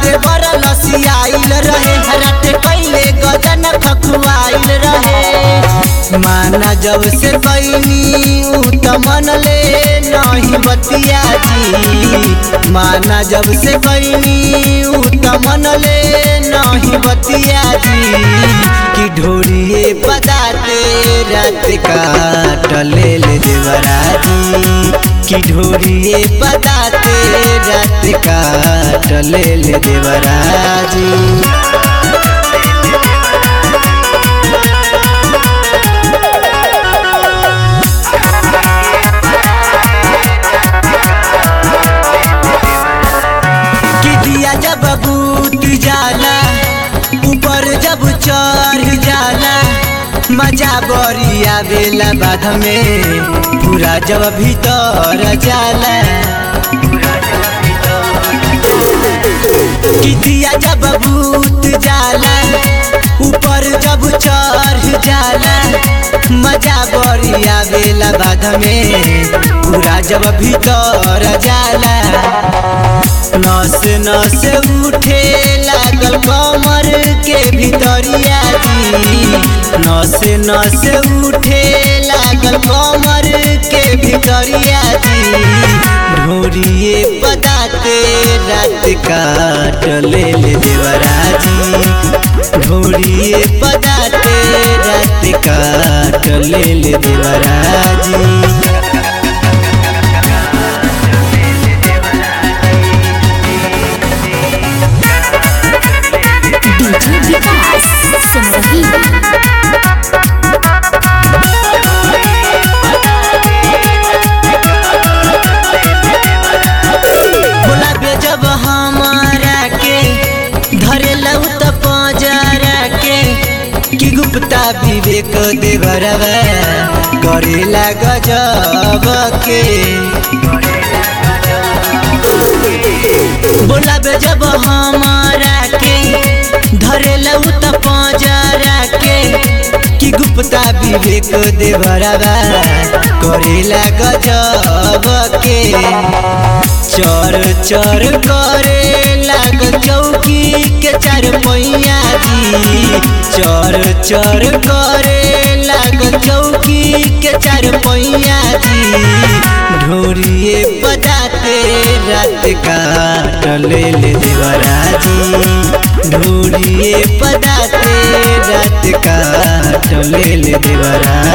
देवर लसियाइल रहे रट पहले गजन खखुआइल रहे माना जब से कैनी ऊ त मन ले नहीं बतिया जी माना जब से कैनी ऊ त मन ले नहीं बतिया जी कि ढोरिए पदाते रात काट ले ले देवरा जी कि ढोरिए पदाते रात काट ले ले देवरा जी कि दिया जब बूत जाला ऊपर जब चढ़ जाला मजा बड़ी आवेला बाध में पूरा जब भीतर जाला कि दिया जब भूत जाला ऊपर जब चढ़ जाला मजा बड़ी आवेला बाध में पूरा जब भीतर जाला नस नस उठे लागल कमर के भीतरिया जी नस नस उठे लागल कमर के भीतरिया जी ढोरिए पदाते रात काट ले ले देवरा जी ढोरिए पदाते रात काट ले ले देवरा जी डीजे विकास सिमरही बोला बे जब हमारा के धरे लऊ त पजरा के कि गुप्ता विवेक देवरवा करेला गजब के बोला बे जब हमारा के धरे लऊ त पजरा के कि गुप्ता विवेक देवरवा करेला गजब के चर चर करे लाग चौकी के चार पैया जी चर चर करे लाग चौकी के चार पैया जी ढोरिए बजाते रात काट ले ले देवरा जी ढोरिए बजाते रात काट ले ले देवरा